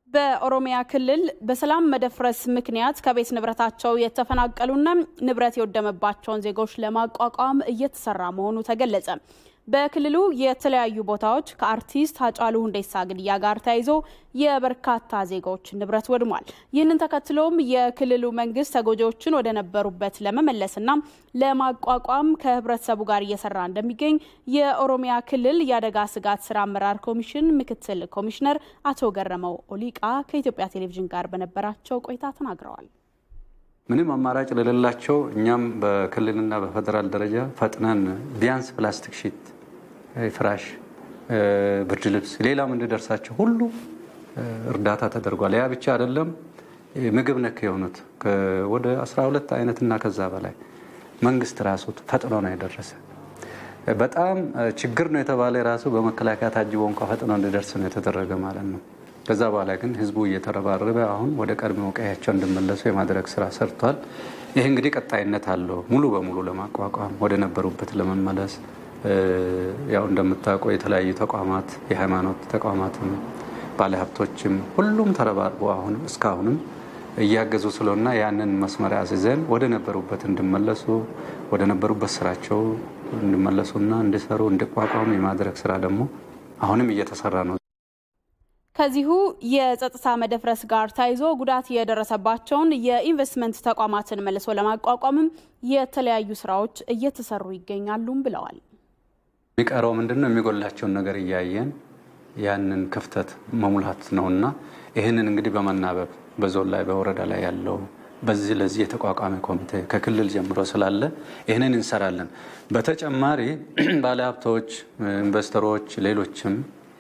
በኦሮሚያ ክልል በሰላም መደፍረስ ምክንያት ከቤት ንብረታቸው የተፈናቀሉና ንብረት የወደመባቸውን ዜጎች ለማቋቋም እየተሰራ መሆኑ ተገለጸ። በክልሉ የተለያዩ ቦታዎች ከአርቲስት ሃጫሉ ሁንዴሳ ግድያ ጋር ተያይዞ የበርካታ ዜጎች ንብረት ወድሟል። ይህንን ተከትሎም የክልሉ መንግስት ተጎጂዎችን ወደ ነበሩበት ለመመለስና ለማቋቋም ከህብረተሰቡ ጋር እየሰራ እንደሚገኝ የኦሮሚያ ክልል የአደጋ ስጋት ስራ አመራር ኮሚሽን ምክትል ኮሚሽነር አቶ ገረመው ኦሊቃ ከኢትዮጵያ ቴሌቪዥን ጋር በነበራቸው ቆይታ ተናግረዋል። ምንም አማራጭ ለሌላቸው እኛም በክልልና በፌዴራል ደረጃ ፈጥነን ቢያንስ ፕላስቲክ ሺት፣ ፍራሽ፣ ብርድ ልብስ፣ ሌላም እንዲደርሳቸው ሁሉ እርዳታ ተደርጓል። ያ ብቻ አይደለም። ምግብ ነክ የሆኑት ወደ 12 አይነትና ከዛ በላይ መንግስት ራሱ ፈጥኖ ነው የደረሰ። በጣም ችግር ነው የተባለ ራሱ በመከላከያ ታጅቦ እንኳ ፈጥኖ እንዲደርስ ነው የተደረገ ማለት ነው። ከዛ በኋላ ግን ህዝቡ እየተረባረበ አሁን ወደ ቀድሞ ቀያቸው እንዲመለሱ የማድረግ ስራ ሰርቷል። ይህ እንግዲህ ቀጣይነት አለው። ሙሉ በሙሉ ለማቋቋም ወደ ነበሩበት ለመመለስ ያው እንደምታውቀው የተለያዩ ተቋማት የሃይማኖት ተቋማትም ባለሀብቶችም ሁሉም ተረባርቦ አሁንም እስካሁንም እያገዙ ስለሆና ያንን መስመር አስይዘን ወደ ነበሩበት እንዲመለሱ ወደ ነበሩበት ስራቸው እንዲመለሱና እንዲሰሩ እንዲቋቋሙ የማድረግ ስራ ደግሞ አሁንም እየተሰራ ነው። ከዚሁ የጸጥታ መደፍረስ ጋር ተያይዞ ጉዳት የደረሰባቸውን የኢንቨስትመንት ተቋማትን መልሶ ለማቋቋምም የተለያዩ ስራዎች እየተሰሩ ይገኛሉም ብለዋል። የሚቀረው ምንድን ነው? የሚጎላቸውን ነገር እያየን ያንን ክፍተት መሙላት ነውና ይህንን እንግዲህ በመናበብ በዞን ላይ በወረዳ ላይ ያለው በዚህ ለዚህ የተቋቋመ ኮሚቴ ከክልል ጀምሮ ስላለ ይህንን እንሰራለን። በተጨማሪ ባለሀብቶች፣ ኢንቨስተሮች፣ ሌሎችም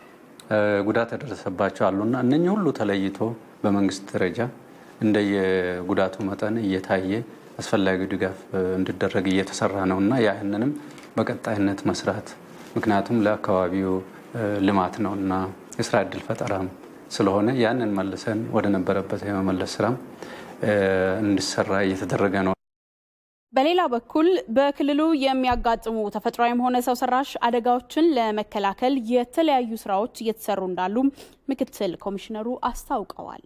ጉዳት የደረሰባቸው አሉና እነኚህ ሁሉ ተለይቶ በመንግስት ደረጃ እንደየጉዳቱ መጠን እየታየ አስፈላጊው ድጋፍ እንዲደረግ እየተሰራ ነው እና ያህንንም በቀጣይነት መስራት ምክንያቱም ለአካባቢው ልማት ነው እና የስራ እድል ፈጠራም ስለሆነ ያንን መልሰን ወደ ነበረበት የመመለስ ስራም እንዲሰራ እየተደረገ ነው። በሌላ በኩል በክልሉ የሚያጋጥሙ ተፈጥሯዊም ሆነ ሰው ሰራሽ አደጋዎችን ለመከላከል የተለያዩ ስራዎች እየተሰሩ እንዳሉም ምክትል ኮሚሽነሩ አስታውቀዋል።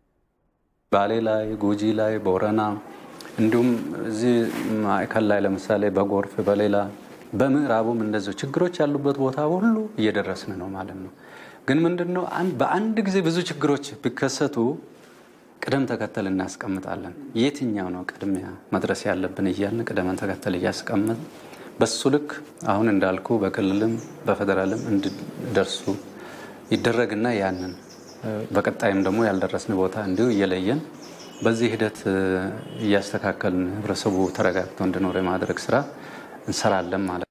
ባሌ ላይ፣ ጉጂ ላይ፣ ቦረና እንዲሁም እዚህ ማዕከል ላይ ለምሳሌ በጎርፍ በሌላ በምዕራቡም እንደዚሁ ችግሮች ያሉበት ቦታ ሁሉ እየደረስን ነው ማለት ነው። ግን ምንድን ነው በአንድ ጊዜ ብዙ ችግሮች ቢከሰቱ ቅደም ተከተል እናስቀምጣለን። የትኛው ነው ቅድሚያ መድረስ ያለብን እያልን ቅደም ተከተል እያስቀምጥ በሱ ልክ አሁን እንዳልኩ በክልልም በፌዴራልም እንዲደርሱ ይደረግና ያንን በቀጣይም ደግሞ ያልደረስን ቦታ እንዲሁ እየለየን በዚህ ሂደት እያስተካከልን ህብረተሰቡ ተረጋግቶ እንዲኖር የማድረግ ስራ እንሰራለን ማለት ነው።